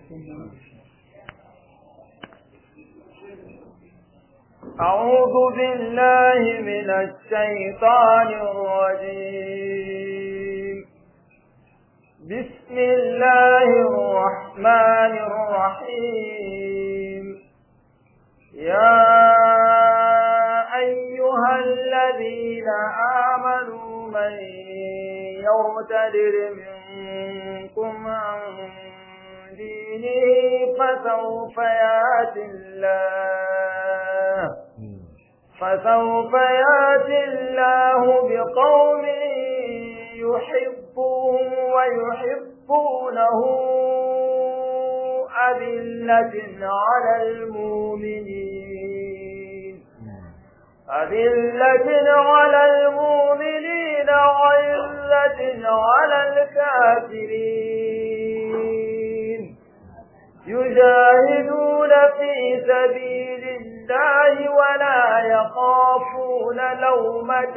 أعوذ بالله من الشيطان الرجيم بسم الله الرحمن الرحيم يا أيها الذين آمنوا من يرتد منكم عن دينه فسوف ياتي الله فسوف ياتي الله بقوم يحبهم ويحبونه أذلة على المؤمنين أذلة على المؤمنين عزة على الكافرين يجاهدون في سبيل الله ولا يخافون لومة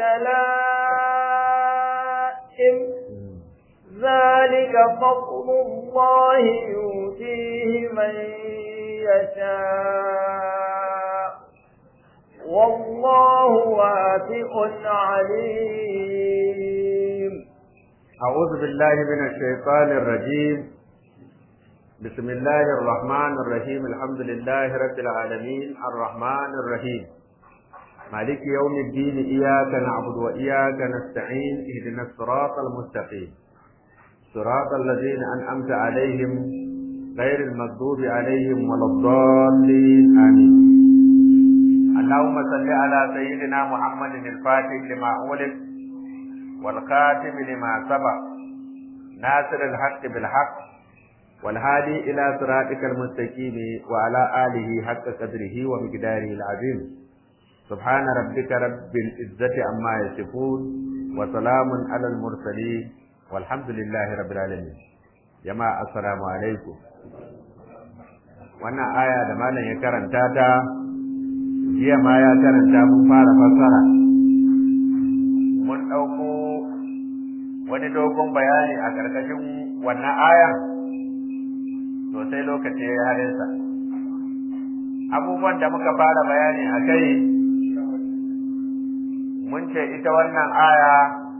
لائم ذلك فضل الله يؤتيه من يشاء والله واسع عليم أعوذ بالله من الشيطان الرجيم بسم الله الرحمن الرحيم الحمد لله رب العالمين الرحمن الرحيم مالك يوم الدين إياك نعبد وإياك نستعين اهدنا الصراط المستقيم صراط الذين أنعمت عليهم غير المغضوب عليهم ولا الضالين آمين اللهم صل على سيدنا محمد الفاتح لما أولد والخاتم لما سبق ناصر الحق بالحق والهادي إلى صراطك المستقيم وعلى آله حق قدره ومقداره العظيم سبحان ربك رب العزة عما يصفون وسلام على المرسلين والحمد لله رب العالمين جماعة السلام عليكم wannan aya da malam ya karanta ta jiya ma ya karanta mun fara fassara mun ɗauko wani dogon bayani a ƙarƙashin wannan ayan to sai lokaci ya halinsa abubuwan da muka fara bayani a kai mun ce ita wannan aya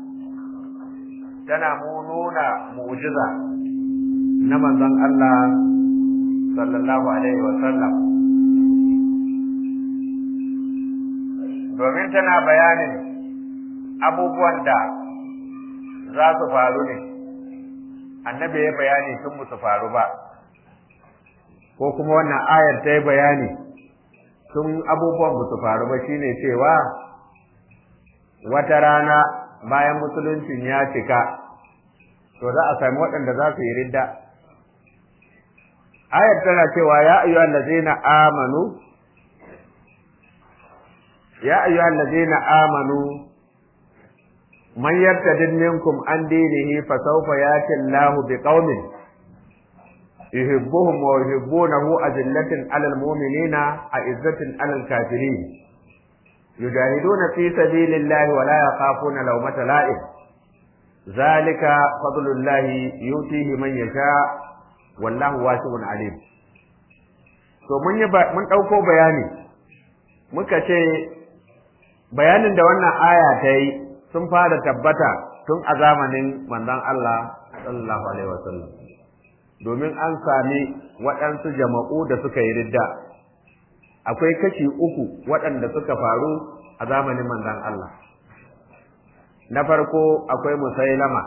tana mu nuna mu'jiza na manzon Allah sallallahu alaihi wa sallam domin tana bayanin abubuwan da za su faru ne annabi ya bayani sun musu faru ba ko kuma wannan ayar ta yi bayani sun abubuwan ba su faru ba shine cewa wata rana bayan musuluncin ya cika to za a sami waɗanda za su yi ridda ayar tana cewa ya ayyuhal ladzina amanu ya ayyuhal ladzina amanu man yartadid minkum an dinihi fa sawfa yati Allahu biqaumin يحبهم ويحبونه أذلة على المؤمنين أعزة على الكافرين يجاهدون في سبيل الله ولا يخافون لومة لائم ذلك فضل الله يؤتيه من يشاء والله واسع عليم to mun yi mun ɗauko bayani muka ce bayanin da wannan aya ta yi sun fara tabbata tun a zamanin manzon Allah sallallahu alaihi wasallam domin an sami waɗansu jama'u da suka yi ridda akwai kashi uku waɗanda suka faru a zamanin manzon Allah na farko akwai musailama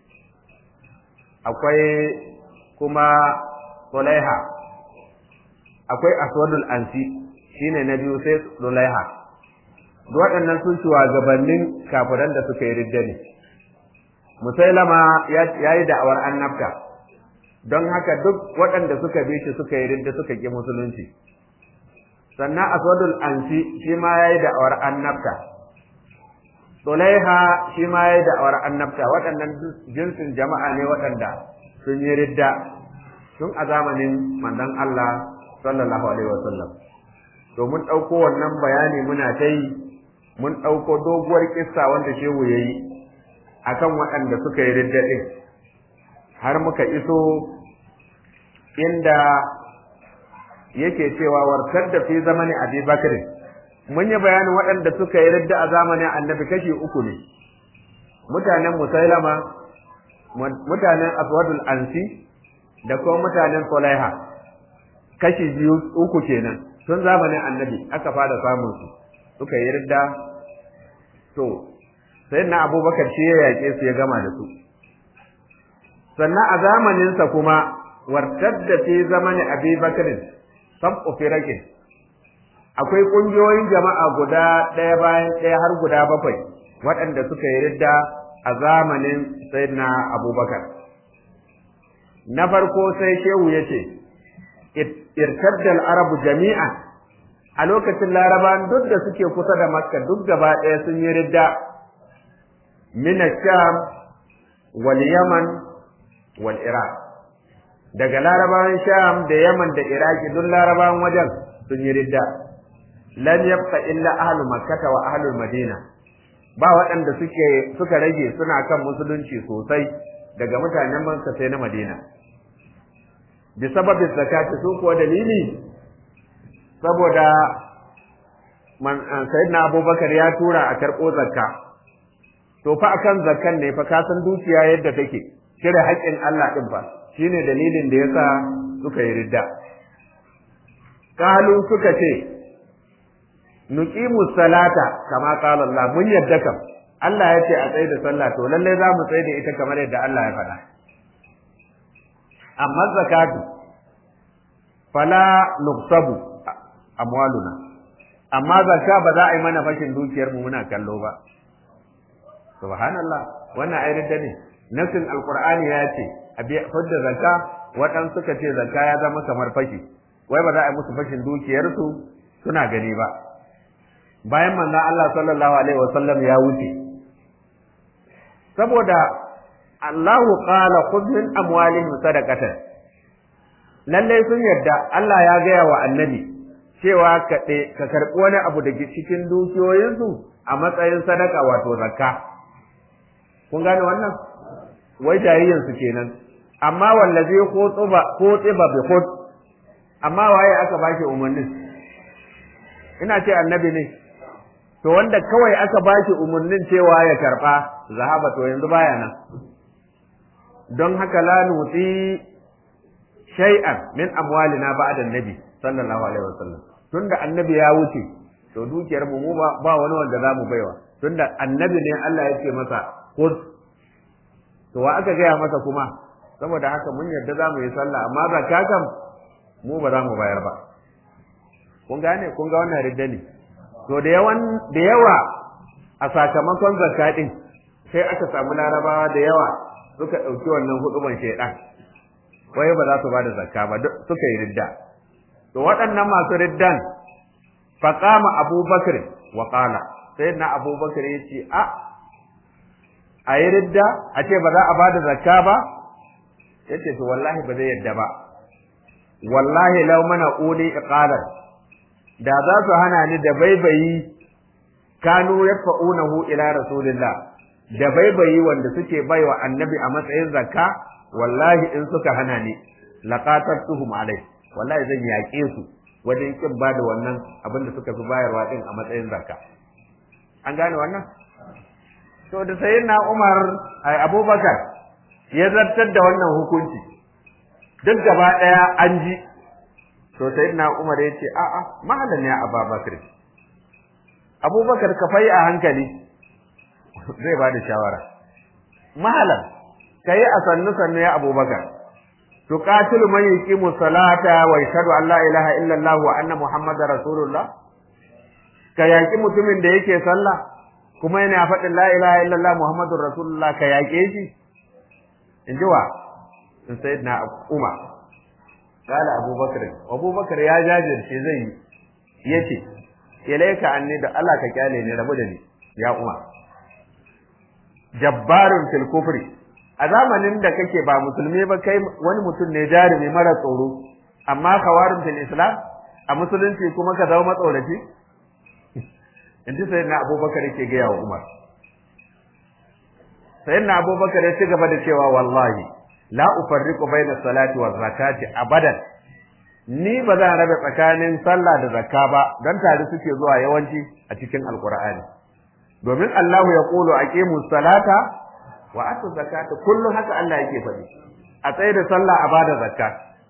akwai kuma sulaiha akwai aswadul ansi shine na biyu sai sulaiha waɗannan sun gabanin kafiran da suka yi ridda ne musailama ya yi da'awar annabta don haka duk waɗanda suka bi shi suka yi ridda suka ƙi musulunci sannan aswadul ansi shi ma ya yi da'awar annabta Sulaiha shi ma ya yi da'awar annabta waɗannan jinsin jama'a ne waɗanda sun yi ridda tun a zamanin manzon Allah sallallahu alaihi wasallam to mun ɗauko wannan bayani muna ta yi mun ɗauko doguwar kissa wanda shehu ya yi akan waɗanda suka yi ridda ɗin har muka iso inda yake cewa warkar da fi zamani Abi Bakr mun yi bayanin waɗanda suka yi ridda a zamanin Annabi kashi uku ne mutanen Musailama mutanen Aswadul Ansi da kuma mutanen Sulaiha kashi biyu uku kenan tun zamanin Annabi aka fara samun su suka yi ridda to sai na Abubakar shi ya yaƙe su ya gama da su sannan a zamaninsa kuma wartar da fi zamani Abi Bakrin sab'u firakin akwai kungiyoyin jama'a guda ɗaya bayan ɗaya har guda bakwai waɗanda suka yi ridda a zamanin sayyidina abubakar na farko sai shehu ya ce irtaddal arabu jami'a a lokacin laraban duk da suke kusa da makka duk gaba ɗaya sun yi ridda min sham wal yaman wal iraq daga larabawan sham da yaman da iraki duk larabawan wajen sun yi ridda lam yabqa illa ahlu makkah wa ahlu madina ba waɗanda suke suka rage suna kan musulunci sosai daga mutanen makka sai na madina bi sababin zakati su kuwa dalili saboda man sayyidina abubakar ya tura a karɓo zakka to fa akan zakkan ne fa ka san dukiya yadda take cire haƙƙin Allah din fa shine dalilin da yasa suka yi ridda kalu suka ce nuqimu salata kama qala Allah mun yadda kam Allah ya ce a tsaye da sallah to lalle za mu tsaye da ita kamar yadda Allah ya faɗa amma zakatu fala nuqsabu amwaluna amma zakka ba za a yi mana fashin dukiyar mu muna kallo ba subhanallah wannan ayar da ne nasin alqur'ani ya ce a biya fudda zakka waɗansu suka ce zakka ya zama kamar fashi wai ba za a yi musu fashin dukiyarsu suna gani ba bayan manzo Allah sallallahu alaihi wasallam ya wuce saboda Allahu qala khudh min amwalihim sadaqatan lalle sun yarda Allah ya gaya wa annabi cewa ka ka karbi wani abu daga cikin dukiyoyinsu a matsayin sadaka wato zakka kun gane wannan wai jariyansu kenan amma wallazi khutuba khutiba bi khut amma waye aka bashi umarnin ina ce annabi ne to wanda kawai aka bashi umarnin cewa ya karba zahaba to yanzu baya nan don haka la nuti shay'an min amwalina ba'da annabi sallallahu alaihi wasallam tunda annabi ya wuce to dukiyar mu ba wani wanda za mu baiwa tunda annabi ne Allah ya ce masa khudh to wa aka gaya masa kuma saboda haka mun yarda za mu yi sallah amma zakka kam mu ba za mu bayar ba kun gane kun ga wannan ridda ne to da yawan da yawa a sakamakon zakka din sai aka samu larabawa da yawa suka ɗauki wannan huduban shaidan wai ba za su ba da zakka ba suka yi ridda to waɗannan masu riddan faqama abubakar wa qala sayyidina abubakar yace a a yi ridda a ce ba za a ba da zakka ba ya ce to wallahi ba zai yadda ba wallahi lau mana uli iqalan da za su hana ni da baibayi kanu yafa'unahu ila rasulillah da baibayi wanda suke baiwa annabi a matsayin zakka wallahi in suka hana ni laqatatuhum alai wallahi zan yaƙe su wajen kin ba da wannan abin da suka fi bayarwa din a matsayin zakka an gane wannan to da sayyidina Umar ai Abubakar ya zartar da wannan hukunci duk gaba daya an ji to sayyidina Umar ya ce a'a mahalan ya Abubakar Abubakar ka fai a hankali zai ba da shawara mahalan kai a sannu sannu ya Abubakar tuqatilu man yuqimu salata wa yashhadu an la ilaha illa Allah wa anna muhammadar rasulullah ka yaki mutumin da yake sallah kuma yana faɗin la ilaha illallah muhammadur rasulullah ka yaƙe shi in ji wa in sai na umar kala abubakar abubakar ya jajirce zai yi ya ce ilaika anni da Allah ka kyale ni rabu da ni ya umar jabbarun fil kufri a zamanin da kake ba musulmi ba kai wani mutum ne jarumi mara tsoro amma kawarin fil islam a musulunci kuma ka zama matsoraci in ji sayyidina abubakar yake gaya wa umar sayyidina abubakar ya ci gaba da cewa wallahi la ufarriqu baina salati wa zakati abadan ni ba zan rabe tsakanin sallah da zakka ba don tare suke zuwa yawanci a cikin alqur'ani domin Allah ya kulu aqimu salata wa atu zakata kullum haka Allah yake faɗi a tsaye da sallah a bada zakka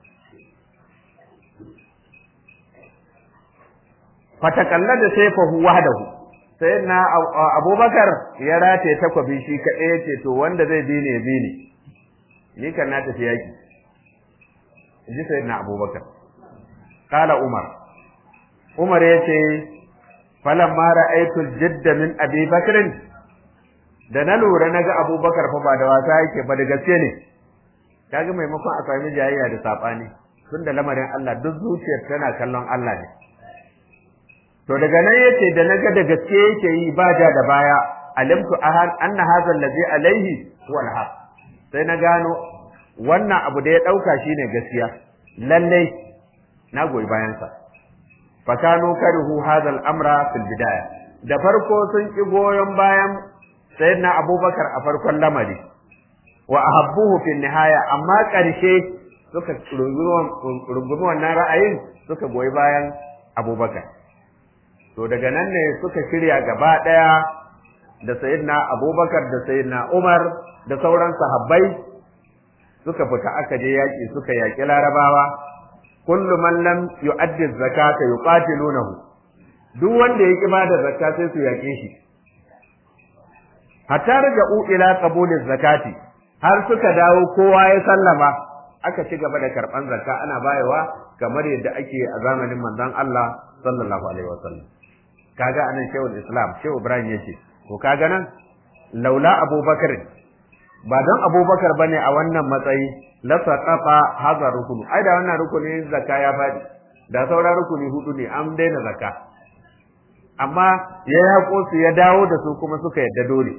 fatakalla da saifahu wahdahu sai na abubakar ya rataye takwabi shi kaɗai ya ce to wanda zai bi ne bi ne ni kan na tafi yaki ji sai na abubakar kala umar umar ya ce falan mara aitul jidda min abi bakrin da na lura na ga abubakar fa ba da wasa yake ba da gaske ne kaga maimakon a sami jayayya da saɓani tun da lamarin Allah duk zuciyar tana kallon Allah ne to daga nan yace da naga da gaske yake yi ba ja da baya alimtu ahan anna hadha allazi alaihi huwa alhaq sai na gano wannan abu da ya dauka shine gaskiya lalle na goyi bayan sa fakanu karihu hadha al-amra fil bidaya da farko sun ki goyon bayan sayyidina abubakar a farkon lamari wa ahabbuhu fil nihaya amma karshe suka rungumi wannan ra'ayin suka goyi bayan abubakar to daga nan ne suka shirya gaba ɗaya da sayyidina abubakar da sayyidina umar da sauran sahabbai suka fita aka je yaƙi suka yaƙi larabawa kullu man lam yu'addi zakata yuqatilunahu duk wanda ya ba da zakka sai su yaƙe shi hatta raja'u ila qabuli zakati har suka dawo kowa ya sallama aka ci gaba da karɓan zakka ana bayawa kamar yadda ake a zamanin manzon Allah sallallahu alaihi wasallam kaga anan shehul islam shehu ibrahim yace to kaga nan laula abubakar ba don abubakar bane a wannan matsayi la saqafa hadha rukun ai da wannan rukuni zakka ya fadi da sauran rukuni hudu ne an daina zakka amma ya yako su ya dawo da su kuma suka yadda dole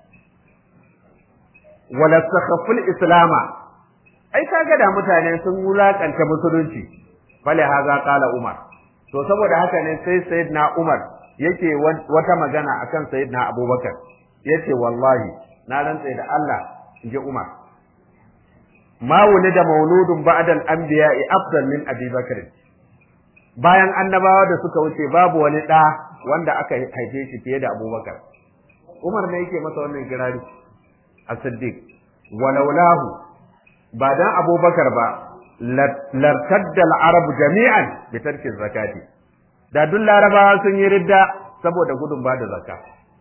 wala sakhaful islama ai kaga da mutane sun wulakanta musulunci bale haza qala umar to saboda haka ne sai sayyidina umar yake wata magana akan sayyidina Abubakar yace wallahi na rantsa da Allah inji Umar ma wulida mauludun ba'da al-anbiya'i afdal min Abi Bakr bayan annabawa da suka wuce babu wani da wanda aka haife shi fiye da Abubakar Umar ne yake masa wannan kirari as-Siddiq walaulahu ba dan Abubakar ba lartadda al-arab jami'an bi tarki zakati da duk larabawa sun yi ridda saboda gudun ba da zakka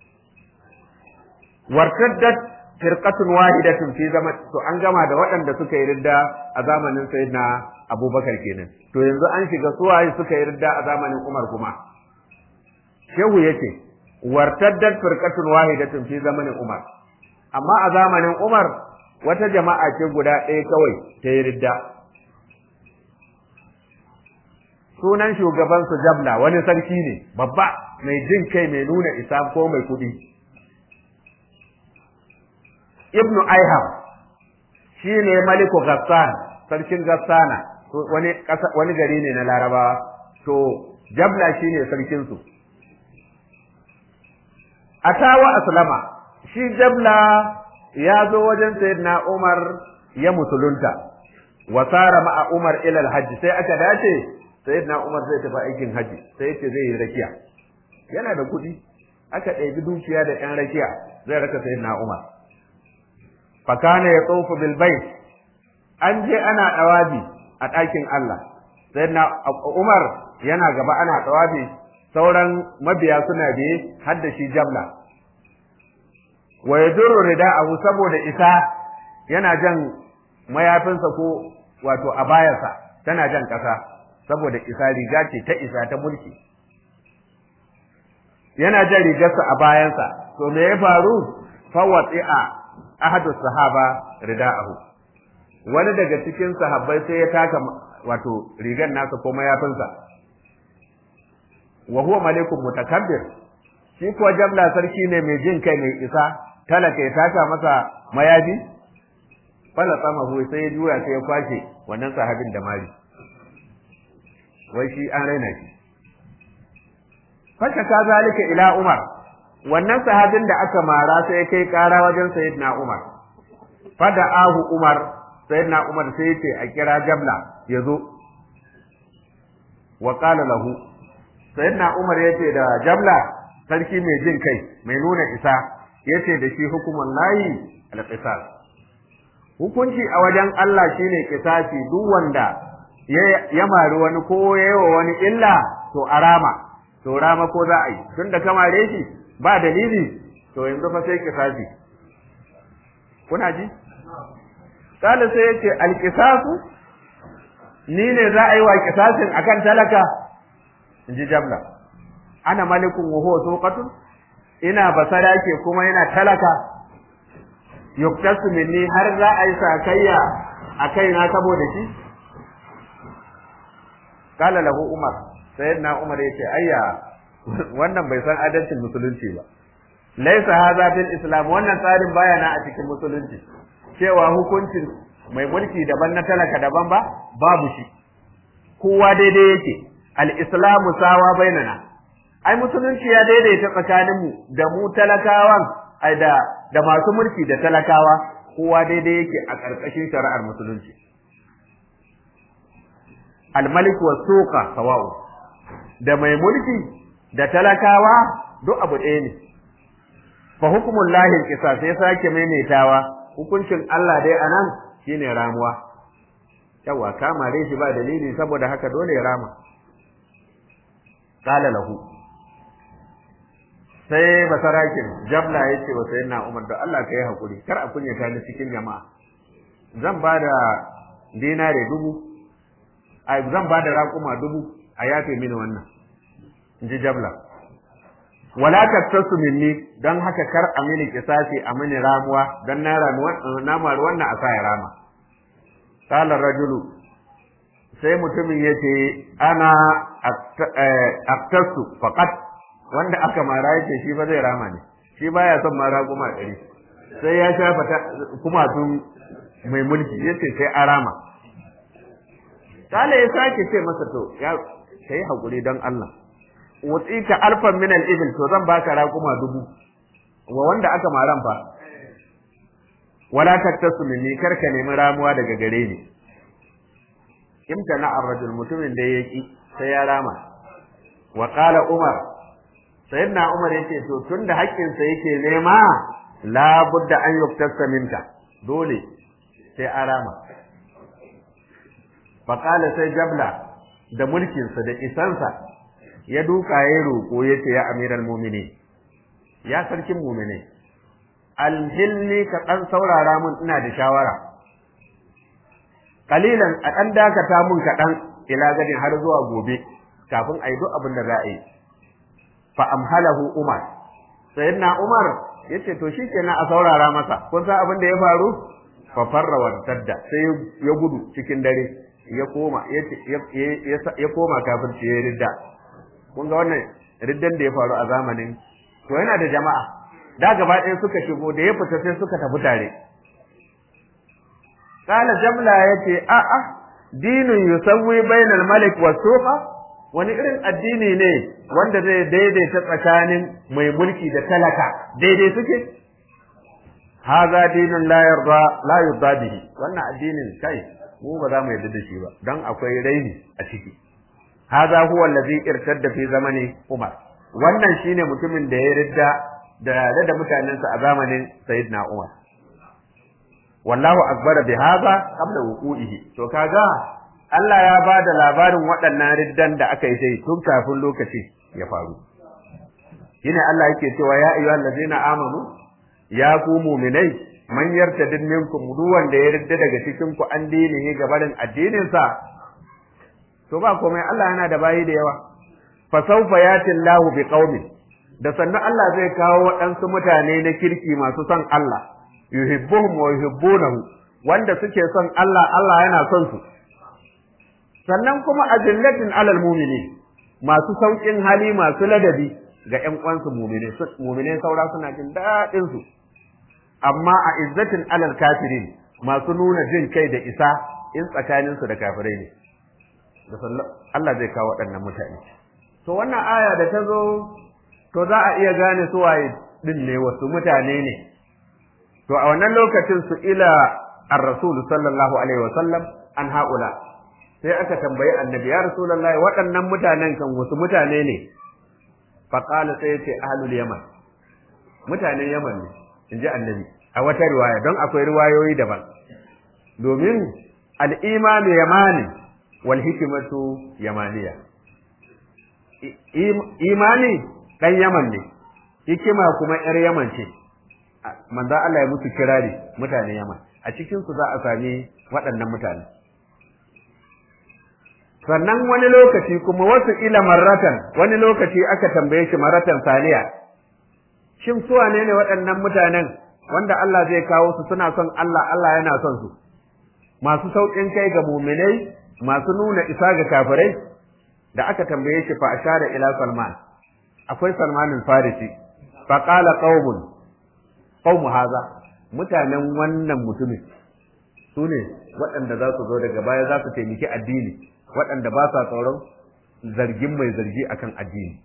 wartaddat firqatun wahidatun fi zaman to an gama da waɗanda suka yi ridda a zamanin sayyidina abubakar kenan to yanzu an shiga suwaye suka yi ridda a zamanin umar kuma shehu yace wartaddat firqatun wahidatun fi zamanin umar amma a zamanin umar wata jama'a ce guda ɗaya kawai ta yi ridda sunan shugaban su jabla wani sarki ne babba mai jin kai mai nuna isa ko mai kuɗi ibnu aiham shi ne maliku gassan sarkin gassana wani wani gari ne na larabawa to jabla shi ne sarkin su atawa aslama shi jabla ya zo wajen sayyidina umar ya musulunta wa sara ma'a umar ila alhajj sai aka dace sayyidina Umar zai tafi aikin haji sai yace zai yi rakiya yana da kuɗi aka ɗebi dukiya da ɗan rakiya zai raka sayyidina Umar fakana ya tsofu bil bait an je ana dawabi a ɗakin Allah sayyidina Umar yana gaba ana dawabi sauran mabiya suna biye har da shi jamla wa yadurru rida'ahu saboda isa yana jan mayafinsa ko wato a bayarsa tana jan ƙasa saboda isa riga ce ta isa ta mulki yana jan rigarsa a bayansa to me ya faru fawati'a ahadu sahaba rida'ahu wani daga cikin sahabbai sai ya taka wato rigar nasa ko mayafinsa wa huwa malikun mutakabbir shi kuwa jamla sarki ne mai jin kai mai isa talaka ya taka masa mayafi fala sama sai ya juya sai ya kwashe wannan sahabin da mari wai shi an raina shi fasha ka zalika ila umar wannan sahabin da aka mara sai kai kara wajen sayyidina umar fada ahu umar sayyidina Umar sai yace a kira Jabla ya zo wa qala lahu sayyidina Umar yace da Jabla sarki mai jin kai mai nuna isa yace da shi hukuman layi al-qisas hukunci a wajen Allah shine kisasi duk wanda ya mari wani ko ya yi wa wani illa to arama to rama ko za a yi tunda ka mare shi ba dalili to yanzu fa sai kisasi kuna ji kala sai yace alqisasu ni ne za a yi wa kisasin akan talaka inji jabla ana malikun wa huwa suqatun ina basara ke kuma yana talaka yuktasu minni har za a yi sakayya a kaina saboda shi kala lahu umar sayyidina umar yace ayya wannan bai san adalcin musulunci ba laisa hadha bil islam wannan tsarin baya na a cikin musulunci cewa hukuncin mai mulki daban na talaka daban ba babu shi kowa daidai yake al islamu sawa bainana ai musulunci ya daidaita tsakanin mu da mu talakawan ai da da masu mulki da talakawa kowa daidai yake a ƙarƙashin shari'ar musulunci al malik wa suqa sawa'u da mai mulki da talakawa duk abu ɗaya ne fa hukumul lahi qisas sai sake maimaitawa hukuncin Allah dai anan shine ramuwa yawa kamare shi ba dalili saboda haka dole ya rama qala lahu sai basarakin jabla yace wa sayyidina Umar da Allah kai hakuri kar a kunyata ni cikin jama'a zan bada dinare dubu ai zan bada raƙuma dubu a yafe mini wannan inji jabla wala tattasu minni dan haka kar a mini kisasi a mini ramuwa dan na ramuwa na maru wannan a ya rama qala rajulu sai mutumin yace ana aktasu faqat wanda aka mara yace shi ba zai rama ne shi baya son mara kuma ɗari sai ya shafa kuma tun mai mulki yace sai a rama kala ya sake ce masa to ya kai hakuri dan Allah wutsita alfan min al-ibil to zan baka raquma dubu wa wanda aka maran fa wala tattasu minni karka nemi ramuwa daga gare ni imtana ar-rajul mutumin da yaki sai ya rama wa qala umar sayyidina umar yace to tunda haƙƙin sa yake nema la budda an yuktasa minka dole sai a rama fa qala sai jabla da mulkinsa da isansa ya duka ya roƙo ya ce ya amiral mumini ya sarkin mumini alhilni ka ɗan saurara mun ina da shawara kalilan a ɗan dakata mun kaɗan ila gadin har zuwa gobe kafin a yi duk abin da za a yi fa amhalahu umar sayyidina umar ya ce to shikenan a saurara masa kun san abin da ya faru fa farra wa tadda sai ya gudu cikin dare ya koma ya koma kafirci ya ridda kun ga wannan riddan da ya faru a zamanin to yana da jama'a da gaba ɗaya suka shigo da ya fita sai suka tafi tare kala jamla yace a a dinun yusawwi bainal malik was suqa wani irin addini ne wanda zai daidaita tsakanin mai mulki da talaka daidai suke haza dinun la yarda la yarda bihi wannan addinin kai mu ba za mu yarda da shi ba dan akwai raini a ciki haza huwa allazi irtadda fi zamani umar wannan shine mutumin da ya ridda da da mutanensa a zamanin sayyidina umar wallahu akbar bi haza qabla wuqu'ihi to kaga Allah ya ba da labarin waɗannan riddan da aka yi sai tun kafin lokaci ya faru shine Allah yake cewa ya ayyuhal ladina amanu ya ku mu'minai man yartadid minkum duk wanda ya ridda daga cikin ku an dinihi gabarin addinin sa to ba komai Allah yana da bayi da yawa fa sawfa yati Allahu bi qaumin da sannan Allah zai kawo waɗansu mutane na kirki masu son Allah yuhibbuhum wa yuhibbunahu wanda suke son Allah Allah yana son su sannan kuma azillatin alal mu'minin masu saukin hali masu ladabi ga ƴan uwansu mu'mine mu'mine saura suna jin daɗin su amma a izzatin alal kafirin masu nuna jin kai da isa in tsakanin su da kafirai ne da Allah zai kawo waɗannan mutane to wannan aya da ta zo to za a iya gane su waye din ne wasu mutane ne to a wannan lokacin su ila ar-rasul sallallahu alaihi wa sallam an haula sai aka tambayi annabi ya rasulullahi waɗannan mutanen kan wasu mutane ne fa qala sai yace ahlul yaman mutanen yaman ne inji annabi a wata riwaya don akwai riwayoyi daban domin al-imanu yamani wal hikmatu yamaniya imani dan yaman ne hikima kuma yar yaman ce manzo Allah ya musu kirari mutanen yaman a cikin su za a sami waɗannan mutane sannan wani lokaci kuma wasu ila marratan wani lokaci aka tambaye shi marratan saniya shin su wane ne waɗannan mutanen wanda Allah zai kawo su suna son Allah Allah yana son su masu sauƙin kai ga muminai masu nuna isa ga kafirai da aka tambaye shi fa ashara ila Salman akwai Salman al-Farisi fa qala qaumun qaumu haza mutanen wannan mutumin su ne waɗanda za su zo daga baya za su taimaki addini waɗanda ba sa tsoron zargin mai zargi akan addini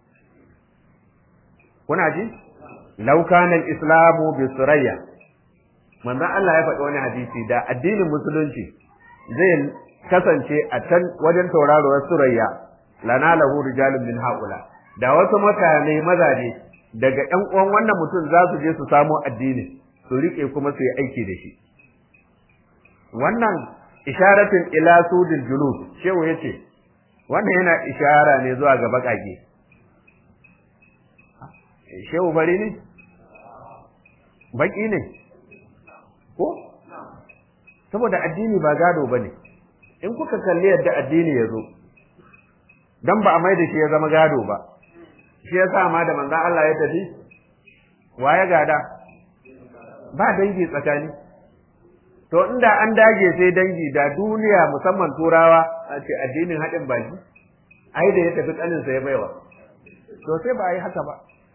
kuna ji law kana al-islamu bi surayya manzo Allah ya faɗi wani hadisi da addinin musulunci zai kasance a can wajen tauraruwar surayya lana lahu rijalun min haula da wasu mutane mazaje daga ƴan uwan wannan mutum za su je su samo addini su rike kuma su yi aiki da shi wannan isharatin ila sudil julus shehu yace wannan yana ishara ne zuwa ga bakake shehu bari ne baki ne ko saboda addini ba gado bane in kuka kalli yadda addini ya zo dan ba a mai da shi ya zama gado ba shi ya sa ma da manzon Allah ya tafi wa ya gada ba dangi tsakani to inda an dage sai dangi da duniya musamman turawa a ce addinin haɗin baki ai da ya tafi ƙaninsa ya baiwa to sai ba a yi haka ba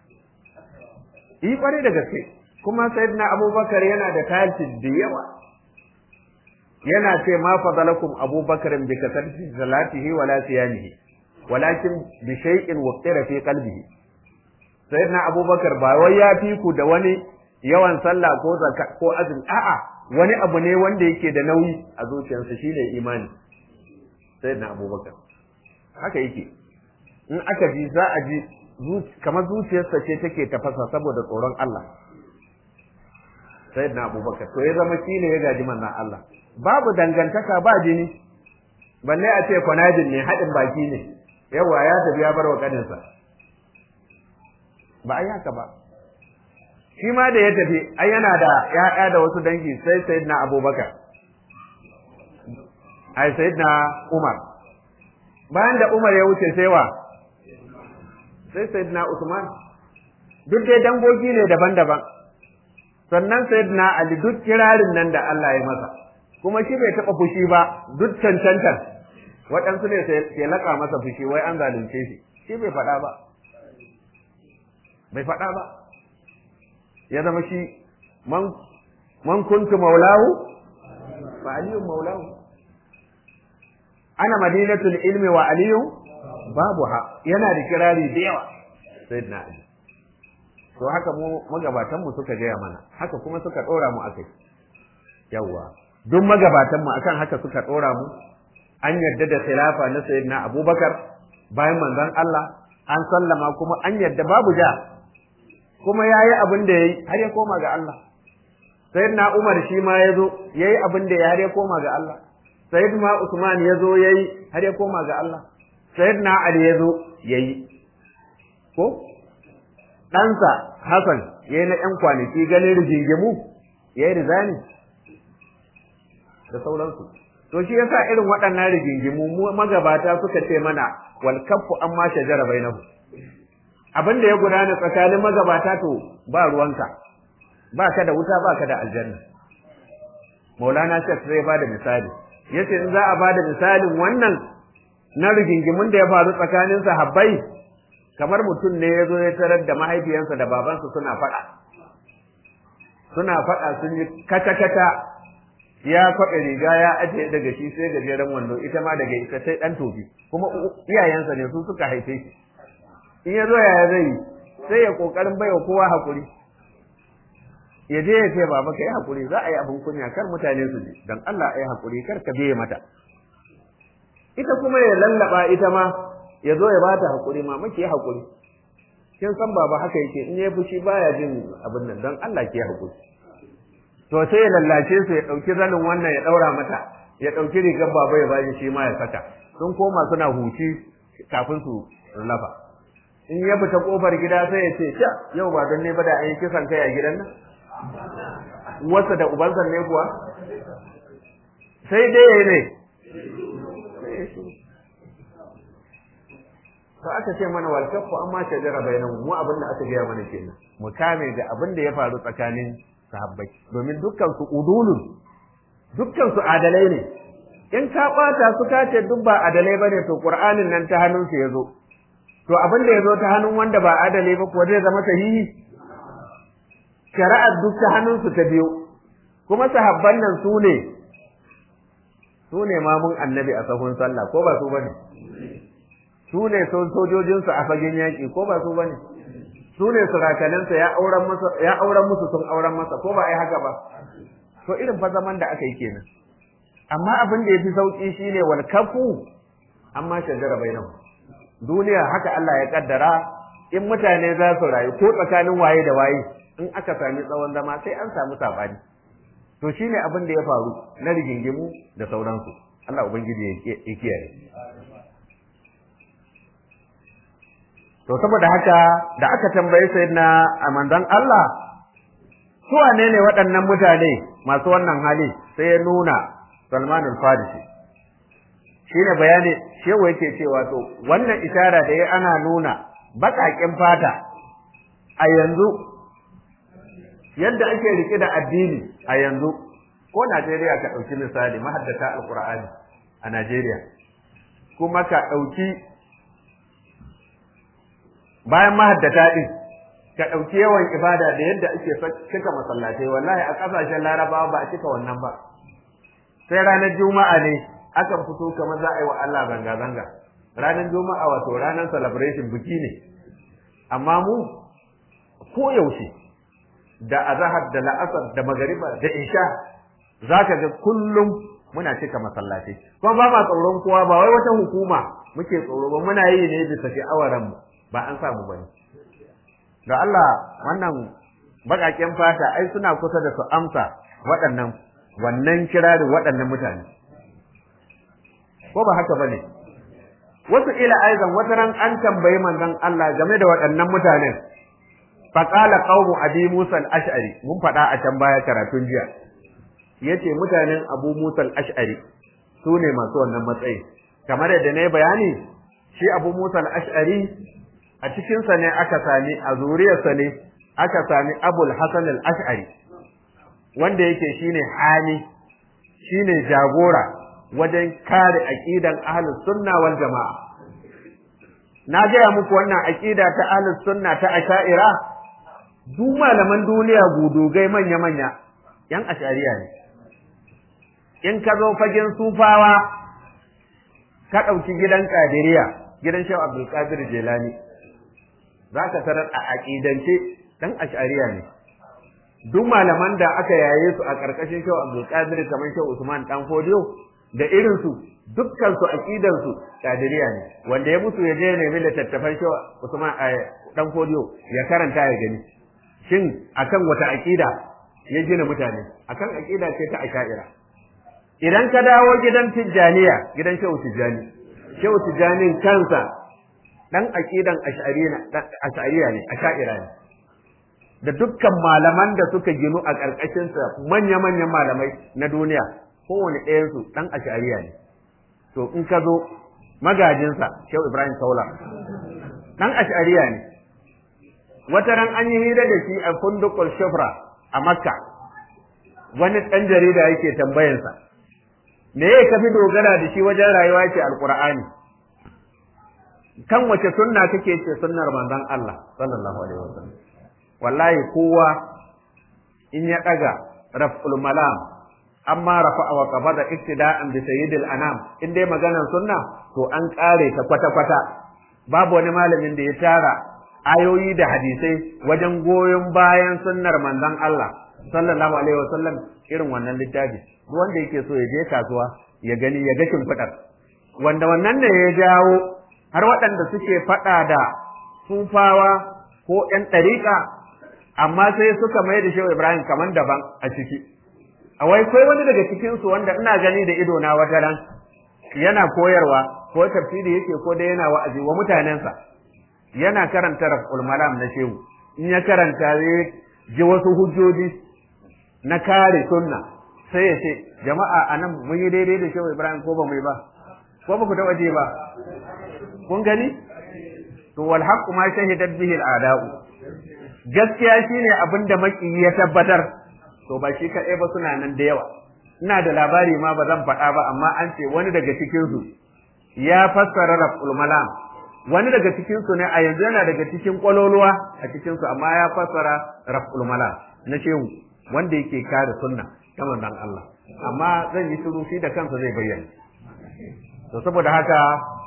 yi ƙwarai da gaske kuma sayyidina abubakar yana da talci da yawa yana ce ma fadalakum abubakarin bi kasarci salatihi wala siyamihi walakin bi shay'in waqtira fi qalbihi sayyidina abubakar ba wai ya fi ku da wani yawan sallah ko zakka ko azumi a'a wani abu ne wanda yake da nauyi a zuciyarsa shine imani sayyidina abubakar haka yake in aka ji za a ji kamar zuciyarsa ce take tafasa saboda tsoron Allah sayyidina abubakar to ya zama shine ya gaji manzon Allah babu dangantaka ba jini balle a ce kwanajin ne haɗin baki ne yawa ya tafi ya bar wa kaninsa ba a yi haka ba shi ma da ya tafi ai yana da ya'ya da wasu dangi sai sayyidina abubakar ai sayyidina umar bayan da umar ya wuce sai wa sai sayyidina usman duk dai dangogi ne daban-daban sannan sayyidina ali duk kirarin nan da Allah ya masa kuma shi bai taɓa fushi ba duk cancantar waɗansu ne ke laƙa masa fushi wai an zalunce shi shi bai faɗa ba bai faɗa ba ya zama shi man kuntu maulahu fa aliyun maulahu ana madinatul ilmi wa aliyun babu ha yana da kirari da yawa sayyidina ali to haka mu magabatan mu suka gaya mana haka kuma suka dora mu akai yawa duk magabatan mu akan haka suka dora mu an yarda da khilafa na sayyidina abubakar bayan manzon Allah an sallama kuma an yarda babu ja kuma ya yi abin da ya yi har ya koma ga Allah. Sayyidina Umar shi ma ya zo ya yi abin da ya har ya koma ga Allah. Sayyidina Usman ya zo ya yi har ya koma ga Allah. Sayyidina Ali ya zo ya yi. Ko? Ɗansa Hassan ya yi na ‘yan kwanaki ganin rigingimu ya yi rizani da sauransu. To shi yasa irin waɗannan rigingimu magabata suka ce mana wal kaffu amma shajara bainahu. abin da ya gudana tsakanin magabata to ba ruwanka ba ka da wuta ba ka da aljanna maulana shek zai ba da misali yace in za a ba da misalin wannan na rigingimin da ya faru tsakanin sahabbai kamar mutum ne ya zo ya tarar da mahaifiyansa da babansa suna faɗa suna faɗa sun yi kata-kata ya kwaɓe riga ya ajiye daga shi sai gajeren wando ita ma daga ita sai ɗan tofi kuma iyayensa ne su suka haife shi in ya zo yaya zai yi sai ya kokarin baiwa kowa hakuri ya je ya ce baba kai hakuri za a yi abin kunya kar mutane su ji dan Allah ai hakuri kar ka biye mata ita kuma ya lallaba ita ma ya zo ya bata hakuri mama ki hakuri kin san baba haka yake in ya fushi baya jin abin nan dan Allah ki hakuri to sai ya lallace su ya dauki zanin wannan ya daura mata ya dauki rigar baba ya bashi shi ma ya saka sun koma suna huci kafin su lafa in ya fita kofar gida sai ya ce sha yau ba don ne ba da an yi kisan kai a gidan nan wasa da ubansa ne kuwa sai dai ya ne to aka ce mana wal kafu amma shajara bainahum mu abin da aka gaya mana kenan mu kame da abin da ya faru tsakanin sahabbai domin dukkan su udulun dukkan su adalai ne in ka bata su ka ce duk ba adalai bane to qur'anin nan ta hannun su yazo to abin da yazo ta hannun wanda ba adalai ba kuwa zai zama sahihi shari'ar duk ta hannun su ta biyo kuma sahabban nan su ne su ne mamun annabi a sahun sallah ko ba su bane su ne sojojinsu a fagen yaƙi ko ba su ba ne su ne surakaninsa ya auren masa ya auren musu sun auren masa ko ba ai haka ba to irin fa zaman da aka yi kenan amma abin da yafi sauki shine wal kafu amma shajara bainahu duniya haka Allah ya kaddara in mutane za su rayu ko tsakanin waye da waye in aka sami tsawon zama sai an samu sabani to shine abin da ya faru na rigingimu da sauransu Allah ubangiji ya kiyaye To saboda haka da aka tambayi sayyidina a manzon Allah su wane ne waɗannan mutane masu wannan hali sai ya nuna Salman al-Farisi shine bayani shewa yake cewa to wannan ishara da ya ana nuna baƙaƙen fata a yanzu yadda ake rike da addini a yanzu ko Najeriya ka ɗauki misali mahaddata alƙur'ani a Najeriya kuma ka ɗauki bayan mahaddata din ka ɗauki yawan ibada da yadda ake cika masallatai wallahi a ƙasashen larabawa ba a cika wannan ba sai ranar juma'a ne akan fito kamar za a yi wa Allah zanga-zanga ranar juma'a wato ranar celebration biki ne amma mu ko yaushe da azahar da la'asar da magariba da isha za ka ga kullum muna cika masallatai kuma ba ma tsoron kowa ba wai wata hukuma muke tsoro ba muna yi ne bisa sha'awar mu ba an samu ba ne. Da Allah wannan baƙaƙen fata ai suna kusa da su amsa waɗannan wannan kirarin waɗannan mutane. Ko ba haka ba ne? Wasu ila aizan wata ran an tambayi manzon Allah game da waɗannan mutanen. Faƙala qaumu Abi Musa al-Ash'ari mun faɗa a can baya karatun jiya. Yace mutanen Abu Musa al-Ash'ari su ne masu wannan matsayi. Kamar yadda na yi bayani, shi Abu Musa al-Ash'ari a cikinsa ne aka sami a zuriyarsa ne aka sami abul hasan al-ash'ari wanda yake shine hali shine jagora wajen kare aqidan ahlus sunna wal jamaa na gaya muku wannan aqida ta ahlus sunna ta asha'ira duk malaman duniya gudugai manya manya yan ash'ariya ne in ka zo fagen sufawa ka ɗauki gidan kadiriya gidan shehu abdul qadir jelani za ka tarar a aƙidance ɗan ash'ariya ne duk malaman da aka yaye su a ƙarƙashin shehu abdulkadir kamar shehu usman dan fodiyo da irin su dukkan su aqidan su kadiriya ne wanda ya mutu ya je ne nemi littattafan shehu usman dan fodiyo ya karanta ya gani shin akan wata aqida ya gina mutane akan aqida ce ta asha'ira idan ka dawo gidan tijjaniya gidan shehu tijjani shehu tijjanin kansa dan aqidan ash'ariya ne asha'ira ne da dukkan malaman da suka ginu a ƙarƙashin sa manya-manyan malamai na duniya kowane ɗayan su dan ash'ariya ne to in ka zo magajinsa Shehu Ibrahim Saula dan ash'ariya ne wata ran an yi hira da shi a fundukul shufra a Makka wani ɗan jarida yake tambayansa me ya kafi dogara da shi wajen rayuwa yake alqur'ani kan wace sunna kake ce sunnar manzon Allah sallallahu alaihi wasallam wallahi kowa in ya daga raf'ul malam amma rafa'a wa qabada iktida'an bi sayyidil anam in dai maganar sunna to an kare ta kwata kwata babu wani malamin da ya tara ayoyi da hadisai wajen goyon bayan sunnar manzon Allah sallallahu alaihi wasallam irin wannan littafi duk wanda yake so ya je kasuwa ya gani ya ga shimfiɗar wanda wannan ne ya jawo har waɗanda suke faɗa da sufawa ko ƴan ɗariƙa amma sai suka mai da shehu ibrahim kaman daban a ciki a wai kai wani daga cikinsu wanda ina gani da ido na wata ran yana koyarwa ko tafsiri yake ko dai yana wa'azi wa mutanensa yana karanta raf'ul malam na shehu in ya karanta zai ji wasu hujjoji na kare sunna sai ya ce jama'a anan mun yi daidai da shehu ibrahim ko ba mu yi ba ko ba ku taɓa je ba kun gani to wal haqqu ma shahidat bihi al a'da'u gaskiya shine abinda maki ya tabbatar to ba shi kaɗai ba suna nan da yawa ina da labari ma ba zan faɗa ba amma an ce wani daga cikin su ya fassara raf'ul malam wani daga cikin su ne a yanzu yana daga cikin kwaloluwa a cikin su amma ya fassara raf'ul malam na shehu wanda yake kare sunna ta manzon Allah amma zan yi shiru shi da kansa zai bayyana to saboda haka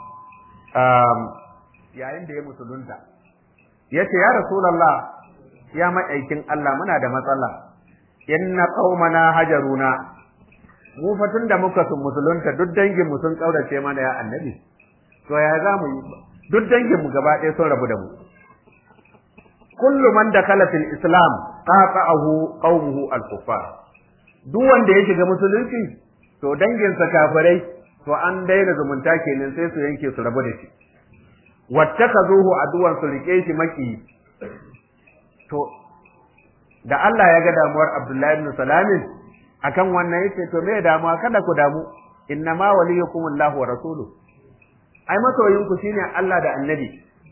yayin da ya musulunta ya ce ya rasulallah ya ma'aikin Allah muna da matsala inna qaumana hajaruna mu fa tunda muka sun musulunta duk dangin mu sun kaurace mana ya annabi to ya za mu yi duk dangin mu gaba ɗaya sun rabu da mu kullu man dakala fil islam qata'ahu qaumuhu al-kuffar duk wanda ya shiga musulunci to danginsa kafirai to an daina zumunta kenan sai su yanke su rabu da shi wattakazuhu aduwan su rike shi maki to da Allah ya ga damuwar Abdullahi ibn Salamin akan wannan yace to me damuwa kada ku damu innama waliyukum Allah wa rasuluhu ai masoyin ku shine Allah da Annabi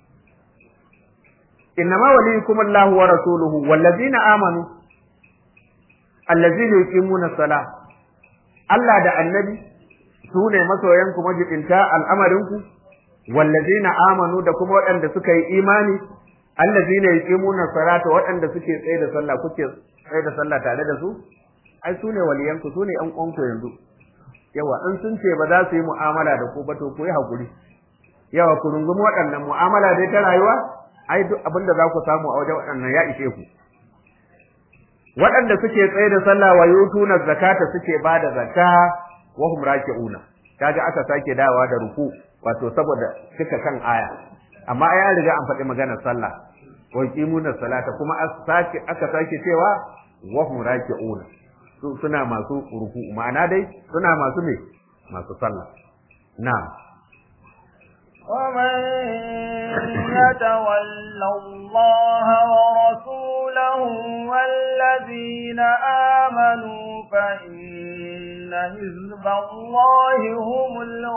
innama waliyukum Allah wa rasuluhu wallazina amanu allazina yuqimuna salah Allah da Annabi su ne masoyanku majibinta al'amarinku wallazina amanu da kuma waɗanda suka yi imani allazina yuqimuna salata waɗanda suke tsaye da sallah kuke tsaye da sallah tare da su ai su ne waliyanku su ne ƴan uwanku yanzu yawa in sun ce ba za su yi mu'amala da ku ba to ku yi hakuri yawa ku rungumi waɗannan mu'amala dai ta rayuwa ai duk abin da za ku samu a wajen waɗannan ya ishe ku waɗanda suke tsaye da sallah wa yutuna zakata suke ba da zakka wa hum raki'una kaga aka sake dawa da ruku wato saboda cika kan aya amma ai an riga an faɗi maganar sallah wa yuqimuna salata kuma sake aka sake cewa wa hum raki'una su suna masu ruku ma'ana dai suna masu me masu sallah na'am ومن يتول الله ورسوله والذين آمنوا فإن حزب الله هم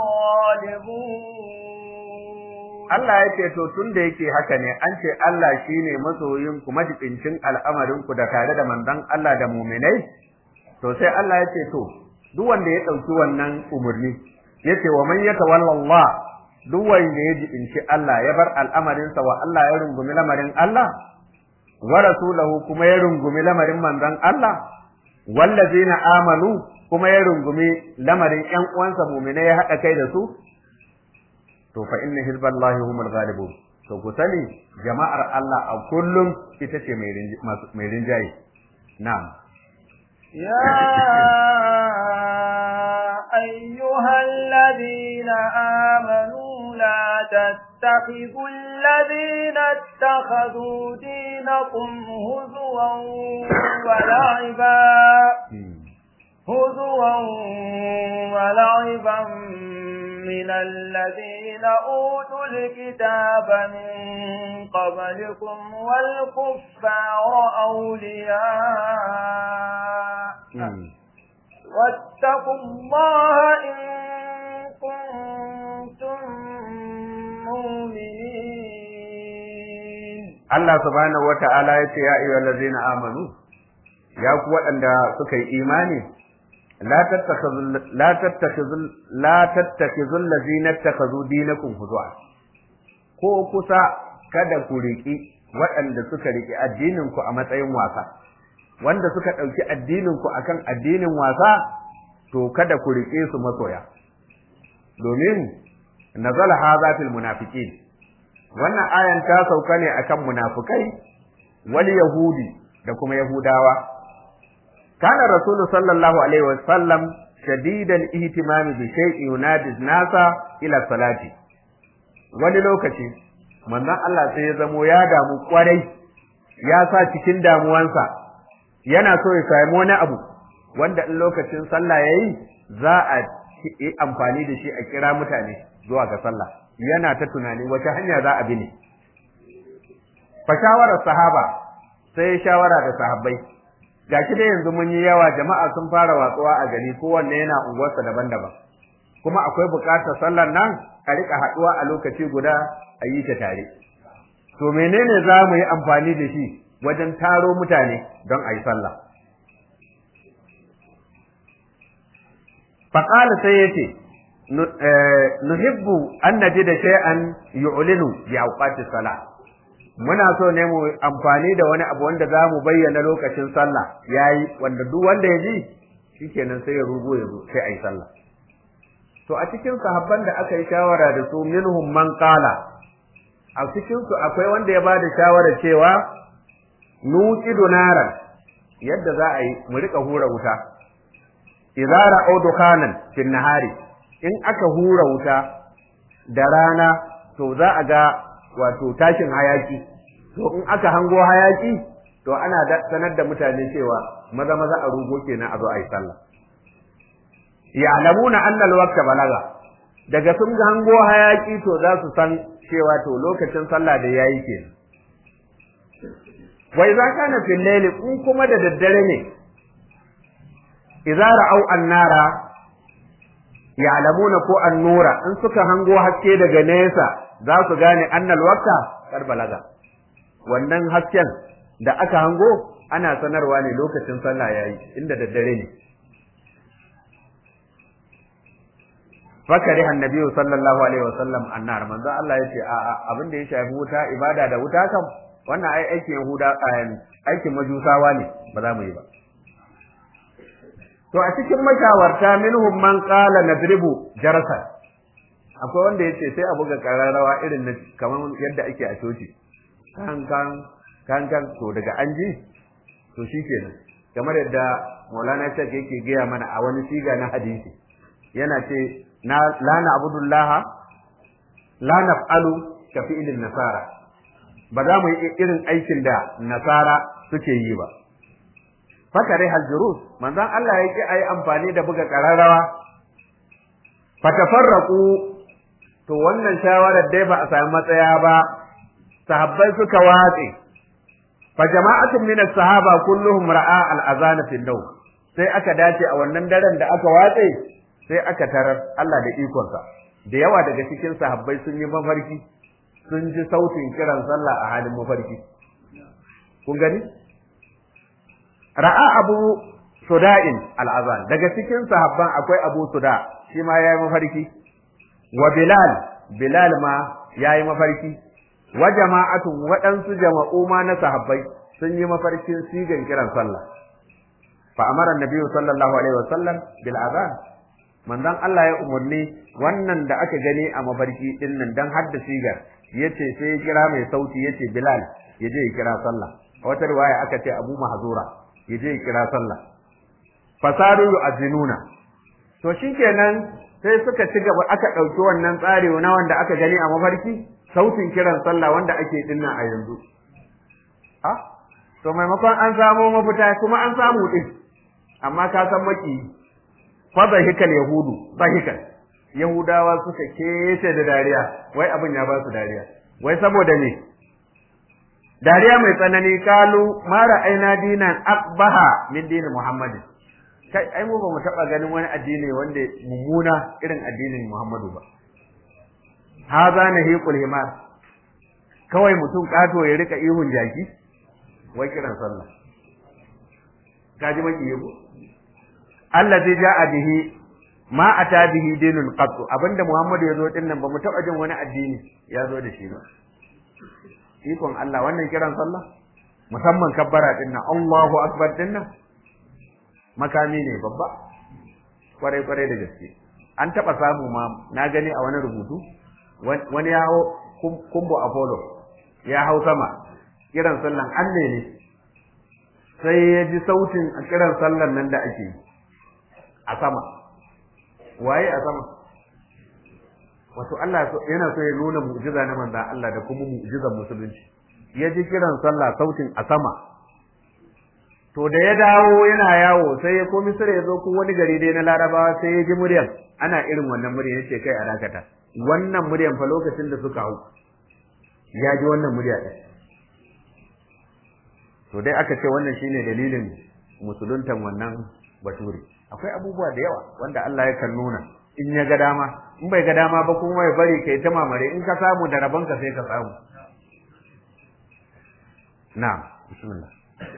الغالبون Allah ya ce to tun da yake haka ne an ce Allah shine masoyin ku majibincin al'amarin ku da tare da manzon Allah da mu'minai to sai Allah ya ce to duk wanda ya dauki wannan umurni yace wa man yatawalla Allah duk wanda ya jibinci Allah ya bar al'amarinsa wa Allah ya rungumi lamarin Allah wa rasulahu kuma ya rungumi lamarin manzon Allah wallazina amanu kuma ya rungumi lamarin ƴan uwansa mu'mina ya haɗa kai da su to fa inna hizballahi humul ghalibun to ku sani jama'ar Allah a kullum ita ce mai rinjaye na'am يا أيها الذين آمنوا لا تتخذوا الذين اتخذوا دينكم هزوا ولعبا هزوا ولعبا من الذين أوتوا الكتاب من قبلكم والكفار أولياء واتقوا الله إن كنتم مؤمنين Allah subhanahu wa ta'ala ya ce ya ayyuhal ladzina amanu ya ku waɗanda suka yi imani la tattakhidhu la tattakhidhu la tattakhidhu allazina ittakhadhu dinakum huzwa ko kusa kada ku riki waɗanda suka riki addinin ku a matsayin wasa wanda suka ɗauki addinin ku akan addinin wasa to kada ku rike su masoya domin nazala hadha fil munafiqin wannan ayan ta sauka ne akan munafikai wal yahudi da kuma yahudawa kana rasulu sallallahu alaihi wa sallam shadidal ihtimam bi shay'in yunadi nasa ila salati wani lokaci manzon Allah sai ya zamo ya damu kwarai ya sa cikin damuwansa yana so ya sami wani abu wanda in lokacin sallah yayi za a yi amfani da shi a kira mutane zuwa ga sallah yana ta tunani wace hanya za a bi ne fa shawarar sahaba sai shawara da sahabbai gashi dai yanzu mun yi yawa jama'a sun fara watsuwa a gari kowanne yana unguwarsa daban-daban kuma akwai buƙatar sallar nan a rika haɗuwa a lokaci guda a yi ta tare to menene za mu yi amfani da shi wajen taro mutane don a yi sallah faƙala sai ya ce nuhibbu an naji da shay'an yu'linu bi awqati salah muna so ne mu amfani da wani abu wanda za mu bayyana lokacin sallah yayi wanda duk wanda ya ji shikenan sai ya rugo ya zo sai a yi sallah to a cikin sahabban da aka yi shawara da su minhum man qala a cikin su akwai wanda ya bada shawara cewa nuqidu naran yadda za a yi mu rika hura wuta idza ra'u dukanan fil nahari in aka hura wuta da rana to za a ga wato tashin hayaki to in aka hango hayaki to ana sanar da mutane cewa maza maza a rugo kenan a zo a yi sallah ya'lamuna anna al-waqta balaga daga sun ga hango hayaki to za su san cewa to lokacin sallah da yayi kenan wa idza kana fil layli in kuma da daddare ne idza ra'aw an-nara ya'lamuna ko an-nura in suka hango haske daga nesa za su gane anna al-waqta kar balaga wannan hasken da aka hango ana sanarwa ne lokacin sallah yayi inda daddare ne fakari annabi sallallahu alaihi wasallam annar manzo Allah yace a abin da ya shafi wuta ibada da wuta kam wannan ai aikin yahuda aikin majusawa ne ba za mu yi ba to a cikin mashawarta minhum man qala nadribu jarasa akwai wanda yace sai a buga kararrawa irin na kamar yadda ake a coci kan kan kan kan to daga an ji to shikenan kamar yadda Maulana Sheikh yake gaya mana a wani siga na hadisi yana ce na la na'budullaha la naf'alu ka fi'lin nasara ba za mu yi irin aikin da nasara suke yi ba fakare haljurus manzon Allah ya ki ayi amfani da buga kararrawa fatafarraqu to wannan shawarar dai ba a sami matsaya ba sahabbai suka watse fa jama'atun min as-sahaba kulluhum ra'a al-azana fi an sai aka dace a wannan daren da aka watse sai aka tarar Allah da ikonsa da yawa daga cikin sahabbai sun yi mafarki sun ji sautin kiran sallah a halin mafarki kun gani ra'a abu suda'in al'azan daga cikin sahabban akwai abu suda shi ma yayi mafarki wa bilal bilal ma yayi mafarki wa jama'atun waɗansu jama'u ma na sahabbai sun yi mafarkin sigan kiran sallah fa amara annabi sallallahu alaihi wasallam bil azan manzon Allah ya umarni wannan da aka gani a mafarki din nan dan hadda sigar yace sai ya kira mai sauti yace Bilal ya je ya kira sallah a wata riwaya aka ce Abu Mahzura ya je ya kira sallah fasaru yu'azinuna to shikenan sai suka ci gaba aka dauki wannan tsari na wanda aka gani a mafarki sautin kiran sallah wanda ake dinnan a yanzu a to maimakon an samu mafita kuma an samu din amma ka san maki fadahikal yahudu dahikan yahudawa suka kece da dariya wai abin ya ba su dariya wai saboda me dariya mai tsanani kalu mara aina dinan akbaha min dinin muhammadin kai ai mu ba mu taba ganin wani addini wanda mummuna irin addinin muhammadu ba haza nahiqul himar kawai mutum kato ya rika ihun jaki wai kiran sallah kaji maki yabo allazi ja'a bihi ma ata bihi dinul qat abinda Muhammadu ya zo din nan ba mu taba jin wani addini ya zo da shi ba ikon Allah wannan kiran sallah musamman kabbara din nan Allahu akbar din nan makami ne babba kwarai kwarai da gaske an taba samu ma na gani a wani rubutu wani ya hau kumbo apollo ya hau sama kiran sallan an ne sai ya ji sautin a kiran sallar nan da ake a sama waye a sama wato Allah yana so ya nuna mu'jiza na manzon Allah da kuma mu'jizar musulunci ya ji kiran sallah sautin a sama to da ya dawo yana yawo sai ya komi sura ya zo ko wani gari dai na larabawa sai ya ji muryar ana irin wannan muryar yace kai a dakata wannan muryar fa lokacin da suka hau ya ji wannan murya ɗin to dai aka ce wannan shine dalilin musuluntan wannan bature akwai abubuwa da yawa wanda Allah ya kan nuna in ya ga dama in bai ga dama ba kuma ya bari kai ta mamare in ka samu da rabon ka sai ka samu na'am bismillah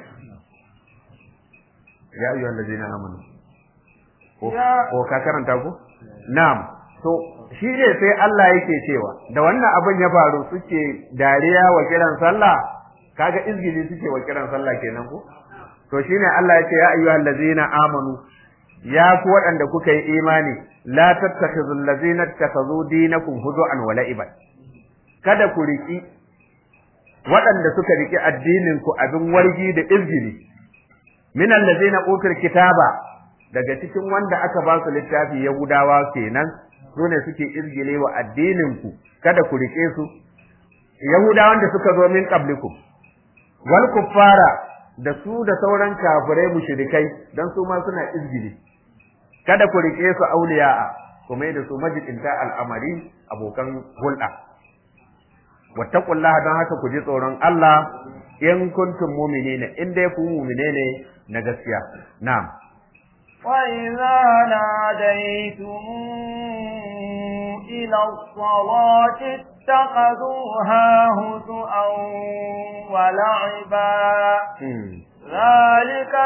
ya ayyuhal ladina amanu ko ko ka karanta ko na'am to shi ne sai Allah yake cewa da wannan abin ya faru suke dariya wa kiran sallah kaga izgili suke wa kiran sallah kenan ko to shine Allah yake ya ayyuhal ladzina amanu ya ku waɗanda kuka yi imani la tattakhidhul ladzina ittakhadhu dinakum huzu'an wa la'iban kada ku riki waɗanda suka riki addinin ku abin wargi da izgili min alladzina utul kitaba daga cikin wanda aka ba su littafi yahudawa kenan su ne suke izgile wa addinin ku kada ku rike su yahudawan da suka zo min qablikum wal kuffara da su da sauran kafirai mushrikai dan su ma suna izgili kada ku rike su auliya'a kuma da su majidinta al'amari abokan hulɗa wattaqullaha don haka ku ji tsoron Allah in kuntum mu'minina in dai ku mu'mine ne na gaskiya na'am وإذا ناديتم إلى الصلاة اتخذوها هزؤا ولعبا ذلك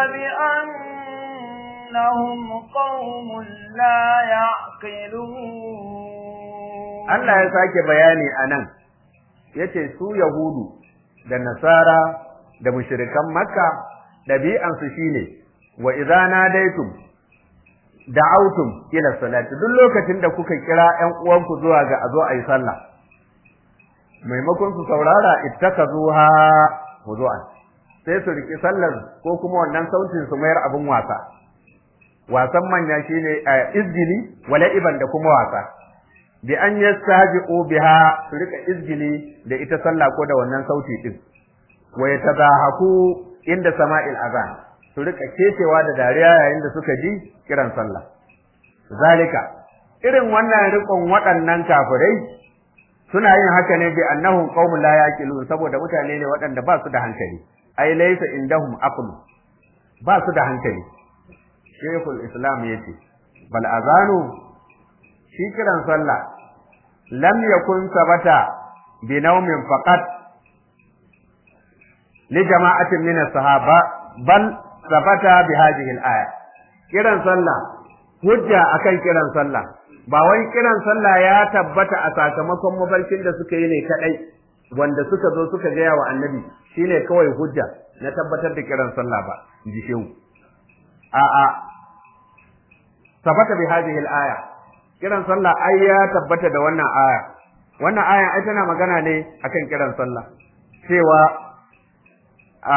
بأنهم قوم لا يعقلون Allah ya sake bayani a nan, ya ce su Yahudu da Nasara da mushirikan Makka ɗabi'ansu shi ne, wa idza nadaitum da'autum ila salati duk lokacin da kuka kira ƴan uwanku zuwa ga a zo a yi sallah maimakon su saurara ittakazuha hudu'an sai su riki sallar ko kuma wannan sautin su mayar abin wasa wasan manya shine izgili wala iban da kuma wasa bi an yastaji'u biha su rika izgili da ita sallah ko da wannan sauti din wa yatazahaku inda sama'il azan su rika kecewa da dariya yayin da suka ji kiran sallah zalika irin wannan rikon waɗannan kafirai suna yin haka ne bi annahum qaumun la yaqilun saboda mutane ne waɗanda ba su da hankali ai laysa indahum aql ba su da hankali shaykhul islam yace bal azanu shi kiran sallah lam yakun sabata bi naumin faqat li jama'atin min as-sahaba bal sabata bi hadhihi al-aya kiran sallah hujja akan kiran sallah ba wai kiran sallah ya tabbata a sakamakon mafarkin da suka yi ne kadai wanda suka zo suka gaya wa annabi shine kawai hujja na tabbatar da kiran sallah ba ji shehu a a sabata bi hadhihi al-aya kiran sallah ai ya tabbata da wannan aya wannan aya ai tana magana ne akan kiran sallah cewa a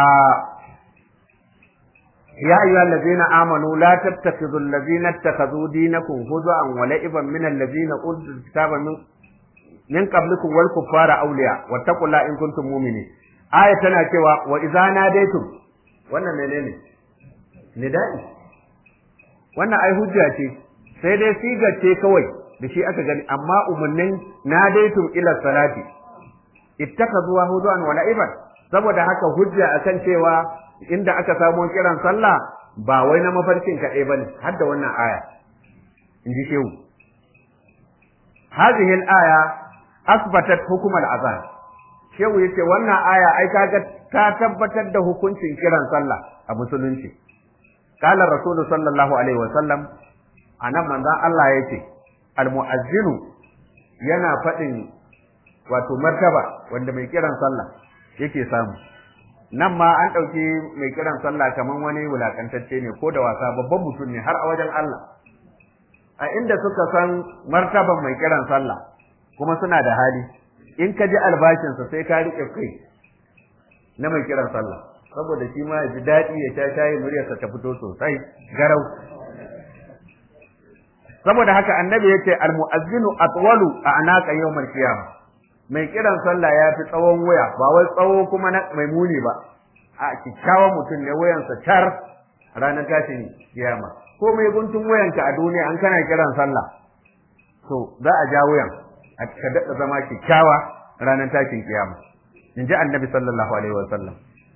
يا أيها الذين آمنوا لا تتخذوا الذين اتخذوا دينكم هزءا ولعبا من الذين أوتوا الكتاب من من قبلكم والكفار أولياء واتقوا الله إن كنتم مؤمنين آية تنا كوا وإذا ناديتم wannan menene nida'i wannan ai hujja ce sai dai sigar ce kawai da shi aka gani amma umarnin nadaitum ila salati ittakazuwa huduan wa la'iban saboda haka hujja akan cewa inda aka samo kiran sallah ba wai na mafarkin kaɗai ba ne har da wannan aya in ji shehu hadhihi al-aya asbatat hukum al-azan shehu yace wannan aya ai kaga ta tabbatar da hukuncin kiran sallah a musulunci qala rasulu sallallahu alaihi wasallam anan manzon Allah yace al-mu'azzinu yana faɗin wato martaba wanda mai kiran sallah yake samu nan ma an ɗauki mai kiran sallah kamar wani wulakantacce ne ko da wasa babban mutum ne har a wajen Allah a inda suka san martaban mai kiran sallah kuma suna da hali in ka ji albashinsa sai ka riƙe kai na mai kiran sallah saboda shi ma ya ji daɗi ya sha shayi muryarsa ta fito sosai garau saboda haka annabi yace almu'azzinu atwalu a anaka yawmal qiyamah mai kiran sallah ya fi tsawon waya ba wai tsawo kuma na mai muni ba a kikkiawan mutum ne wayansa tar ranar tashin kiyama ko mai guntun wayanka a duniya an kana kiran sallah to za a ja wayan a ka daɗa zama kikkiawa ranar tashin kiyama in ji annabi sallallahu alaihi wa sallam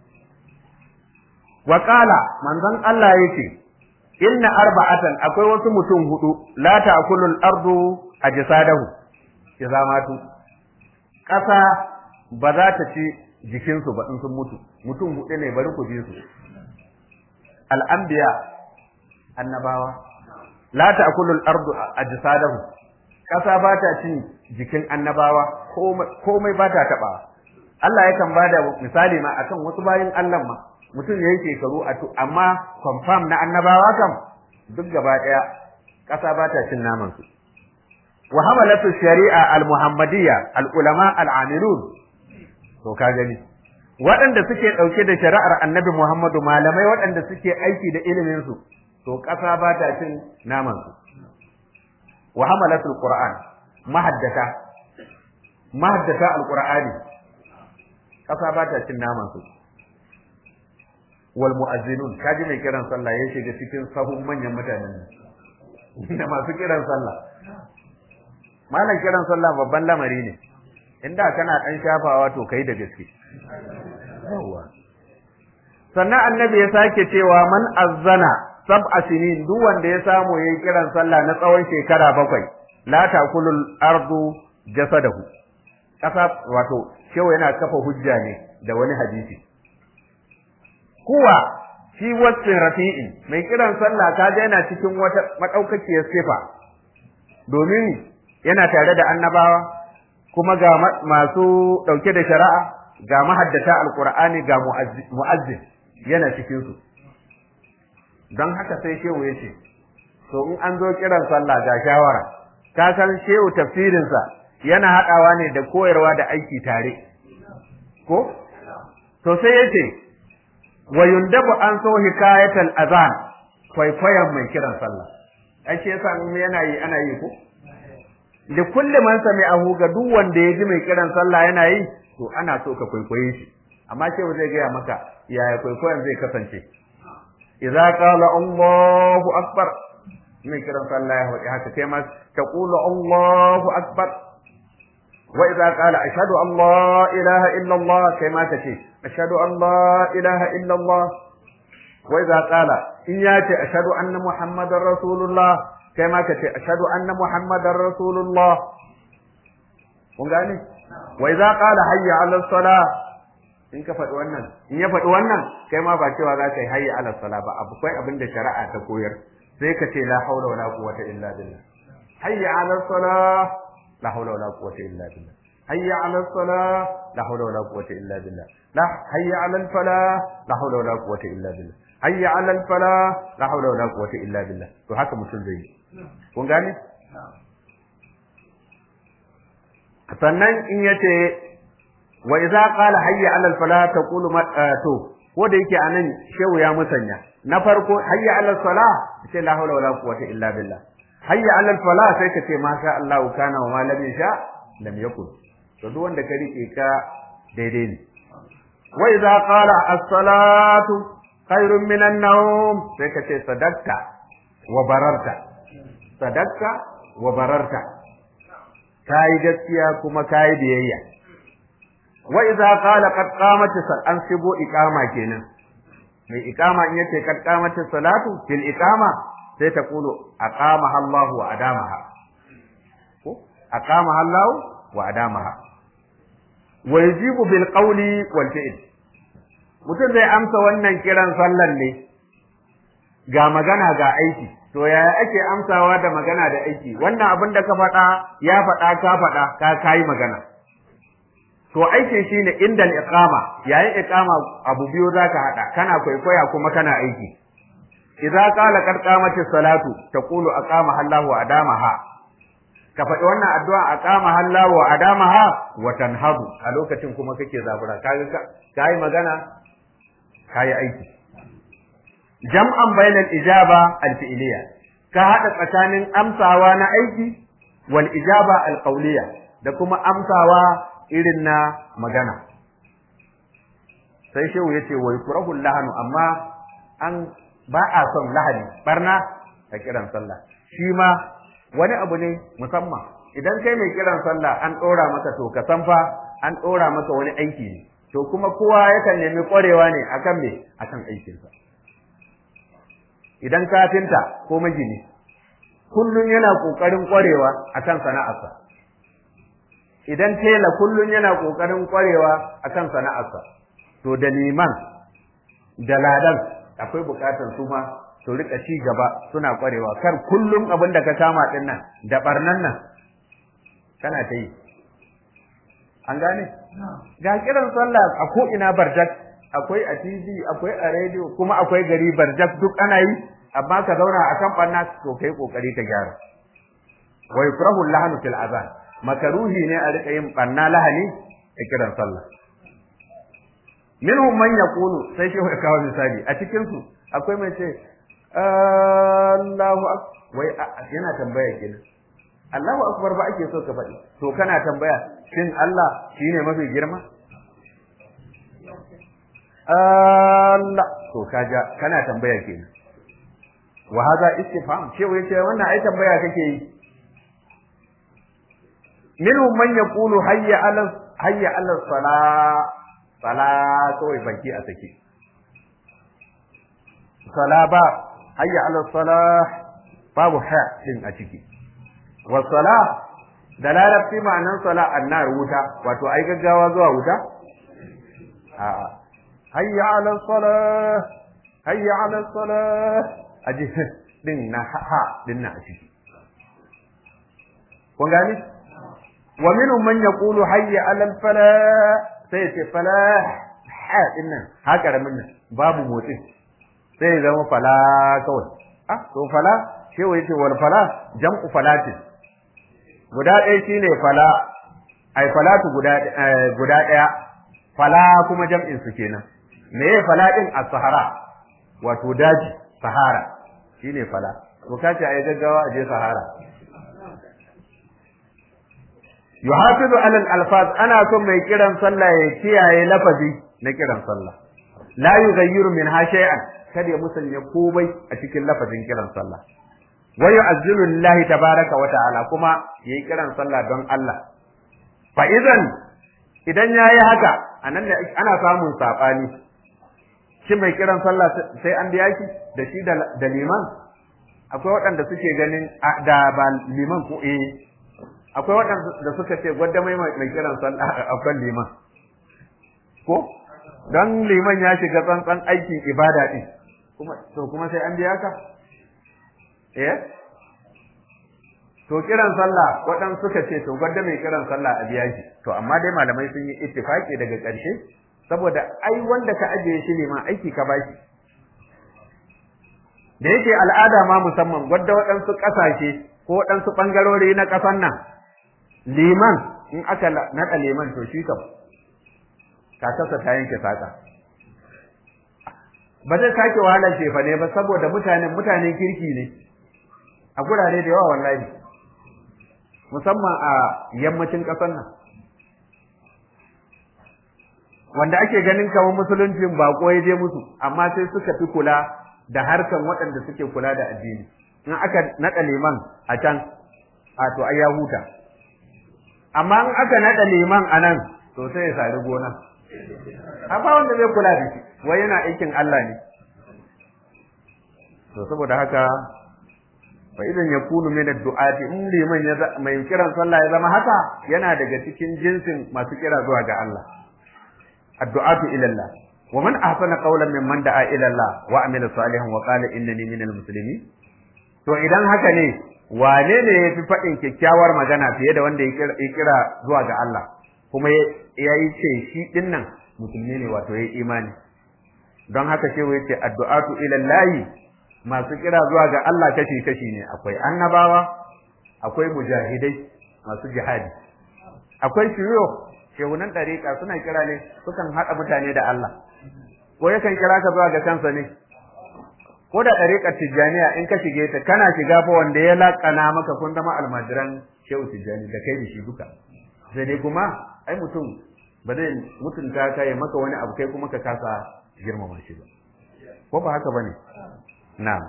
wa qala manzon Allah yace inna arba'atan akwai wasu mutum hudu la ta'kulu al-ardu ajsadahu idza matu kasa ba za ta ci jikinsu ba in sun mutu mutum hudu ne bari ku ji su al-anbiya annabawa la ta'kulu al-ardu ajsadahu kasa ba ta cin jikin annabawa komai ba ta taba Allah yakan bada misali ma akan wasu bayin Allah ma mutum ya yi shekaru a tu amma confirm na annabawa kam duk gaba ɗaya ƙasa ba ta cin naman su wa hamalatu shari'a al-muhammadiyya al-ulama al-amilun to ka gani waɗanda suke ɗauke da shari'ar annabi Muhammadu malamai waɗanda suke aiki da ilimin su to ƙasa ba ta cin naman su wa hamalatu al-qur'an mahaddata mahaddata al-qur'ani ƙasa ba ta cin naman su wal mu'azzinun kaji mai kiran sallah ya shiga cikin sahun manyan mutanen da masu kiran sallah malam kiran sallah babban lamari ne inda kana dan shafawa to kai da gaske yawa sannan annabi ya sake cewa man azzana sab'a sinin duk wanda ya samu yayin kiran sallah na tsawon shekara bakwai la takulul ardu jasadahu kasa wato shewa yana kafa hujja ne da wani hadisi kuwa shi wasfin rafi'in mai kiran sallah kaga yana cikin wata madaukakiyar sifa domin yana tare da annabawa kuma ga masu dauke da shari'a ga mahaddata alqur'ani ga mu'azzin yana cikin su don haka sai shehu yace to in an zo kiran sallah ga shawara ka san shehu tafsirinsa yana hadawa ne da koyarwa da aiki tare ko to sai yace wa yundabu an so hikayatal azan kwaikwayon mai kiran sallah ai shi yasa in yana yi ana yi ko da kulli man sami'ahu ga duk wanda ya ji mai kiran sallah yana yi to ana so ka kwaikwaye shi amma ce zai gaya maka yaya kwaikwayon zai kasance idza qala Allahu akbar mai kiran sallah ya faɗi haka kai ma taqulu Allahu akbar wa idza qala ashhadu an la ilaha illa Allah kai ma ka ce ashhadu an la ilaha illa Allah wa idza qala in ya ce ashhadu anna muhammadar rasulullah kai ma ka ce ashhadu anna muhammadar rasulullah kun gane wa idza qala hayya ala salah in ka faɗi wannan in ya faɗi wannan kai ma ba cewa za ka yi hayya ala salah ba akwai abin da shari'a ta koyar sai ka ce la haula wala quwwata illa billah hayya ala salah la haula wala quwwata illa billah hayya ala salah la haula wala quwwata illa billah la hayya ala al falah la haula wala quwwata illa billah hayya ala al falah la haula wala quwwata illa billah to haka mutum zai yi kun gane sannan in yace wa idza qala hayya ala al falah taqulu to ko da yake anan shehu ya musanya na farko hayya ala salah sai la haula wala quwwata illa billah hayya ala falah sai ka ce ma sha Allah kana wa ma lam yasha lam yakun to duk wanda ka rike ka daidai ne wa idza qala as-salatu khairun min an-nawm sai ka ce sadaqta wa bararta sadaqta wa bararta kai gaskiya kuma kai biyayya wa idza qala qad qamat an sibo iqama kenan mai iqama in yace qad qamat salatu fil iqama sai ta kulu aqamaha Allah wa adamaha ko aqamaha Allah wa adamaha wa yajibu bil qawli wal fi'l mutum zai amsa wannan kiran sallan ne ga magana ga aiki to yaya ake amsawa da magana da aiki wannan abin da ka faɗa ya faɗa ka faɗa ka kai magana to aikin shine inda iqama yayin iqama abu biyu zaka hada kana kwaikwaya kuma kana aiki idza qala qad qamatis salatu taqulu aqama Allahu wa adamaha ka faɗi wannan addu'a aqama Allahu wa adamaha wa tanhadu a lokacin kuma kake zabura kaga kai magana kayi aiki jam'an bainal ijaba al-fi'liya ka hada tsakanin amsawa na aiki wal ijaba al-qawliya da kuma amsawa irin na magana sai shehu yace wai kurahul lahanu amma an ba a son lahani barna a kiran sallah shi ma wani abu ne musamman idan kai mai kiran sallah an ɗora maka to ka san fa an ɗora maka wani aiki ne to kuma kowa yakan nemi ƙwarewa ne akan me akan aikinsa idan kafinta ko magini kullum yana ƙoƙarin ƙwarewa akan sana'arsa idan tela kullum yana ƙoƙarin ƙwarewa akan sana'arsa to da liman da ladan akwai buƙatar su ma su rika ci gaba suna ƙwarewa kar kullum abin da ka kama ɗin nan da ɓarnan nan kana ta yi an gane ga kiran sallah a ko ina barjak akwai a TV akwai a radio kuma akwai gari barjak duk ana yi amma ka zauna akan banna to kai kokari ka gyara wa yukrahu lahanu fil azan makaruhi ne a rika yin banna lahani a kiran sallah minhum man yaqulu sai shi ya kawo misali a cikin su akwai mai ce Allahu akbar wai yana tambaya kenan Allahu akbar ba ake so ka faɗi to kana tambaya shin Allah shine mafi girma Allah to kaja kana tambaya kenan wa hadha istifham cewa yace wannan ai tambaya kake yi minhum man yaqulu hayya ala hayya ala sala sala kawai baki a sake sala ba hayya ala sala babu ha din a ciki wasala da larabci ma'anan sala annar wuta wato ai gaggawa zuwa wuta a'a hayya ala salah hayya ala salah aji din na ha din na ciki kun gani wa minhum man yaqulu hayya ala al falah sai ce falah ha din nan haka ramin nan babu motsi sai zama fala kawai ah to fala shewa yace wal fala jam'u falatin guda ɗaya shine fala ai falatu guda guda ɗaya fala kuma jam'in su kenan me ya fala din as-sahara wato daji sahara shine fala to kace ai gaggawa aje sahara yuhafizu ala al-alfaz ana son mai kiran sallah ya kiyaye lafazi na kiran sallah la yughayyiru min ha shay'an kada ya musanya komai a cikin lafazin kiran sallah wa yu'azzilu lillahi tabaraka wa ta'ala kuma yayi kiran sallah don Allah fa idan idan yayi haka anan ne ana samun sabani shi mai kiran sallah sai an biya shi da shi da liman akwai waɗanda suke ganin da ba liman ko eh akwai waɗanda suka ce gwadda mai mai kiran sallah akan liman ko don liman ya shiga tsantsan aikin ibada din kuma to kuma sai an biya ka eh to kiran sallah waɗansu suka ce to gwadda mai kiran sallah a biya shi to amma dai malamai sun yi ittifaki daga ƙarshe saboda ai wanda ka ajiye shi liman aiki ka bashi da yake al'ada ma musamman gwadda waɗansu ƙasashe ko waɗansu ɓangarori na ƙasan nan liman in aka naɗa liman to shi kam kakarsa ta yanke saƙa ba zai sake wahalar shefa ne ba saboda mutanen mutanen kirki ne a gurare da yawa wallahi musamman a yammacin ƙasar nan wanda ake ganin kamar musuluncin bako ya je musu amma sai suka fi kula da harkan waɗanda suke kula da addini in aka naɗa liman a can a to ai ya huta amma in aka naɗa liman a nan to sai ya sari gona amma wanda zai kula da shi wai yana aikin Allah ne to saboda haka fa idan yakunu min ad-du'ati in liman ya mai kiran sallah ya zama haka yana daga cikin jinsin masu kira zuwa ga Allah addu'atu ila Allah wa man ahsana qawlan mimman da'a ila Allah wa amila salihan wa qala innani minal muslimin to idan haka ne wane ne ya fi faɗin kyakkyawar magana fiye da wanda ya kira zuwa ga Allah kuma ya yi ce shi ɗin nan musulmi ne wato ya yi imani don haka ce ya ce addu'atu ilallahi masu kira zuwa ga Allah kashi kashi ne akwai annabawa akwai mujahidai masu jihadi akwai shiyo shehunan ɗariƙa suna kira ne sukan haɗa mutane da Allah ko yakan kira ka zuwa ga kansa ne ko da ɗariƙar tijjaniya in ka shige ta kana shiga fa wanda ya laƙana maka kun zama almajiran shehu tijjani da kai da shi duka sai dai kuma ai mutum ba zai mutunta ka ya maka wani abu kai kuma ka kasa girmama shi ba ko ba haka bane na'am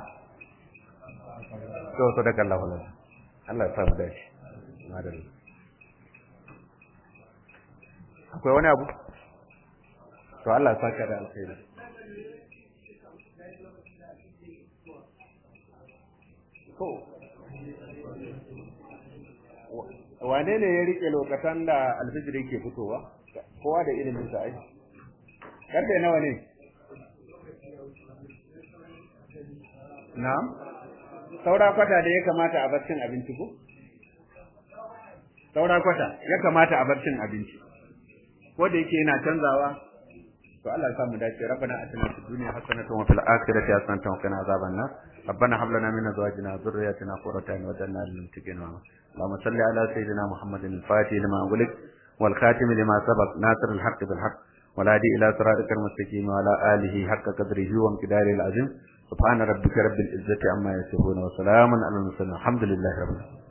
to sadaka Allahu lana Allah ya samu dace madalla akwai wani abu to Allah ya saka da alkhairi to wane ne ya rike lokacin da alfijir yake fitowa kowa da ilimin sa ai karfe nawa ne na'am saura kwata da ya kamata a bar cin abinci ko saura kwata ya kamata a bar cin abinci ko da yake yana canzawa to Allah ya samu dace rabbana atina fid dunya hasanatan wa fil akhirati hasanatan wa qina azaban nar ربنا هب لنا من ازواجنا وذرياتنا قرة اعين واجعلنا للمتقين اماما اللهم صل على سيدنا محمد الفاتح لما أغلق والخاتم لما سبق ناصر الحق بالحق والهادي الى صراطك المستقيم وعلى اله حق قدره وامتداره العظيم سبحان ربك رب العزة عما يصفون وسلام على المرسلين الحمد لله رب العالمين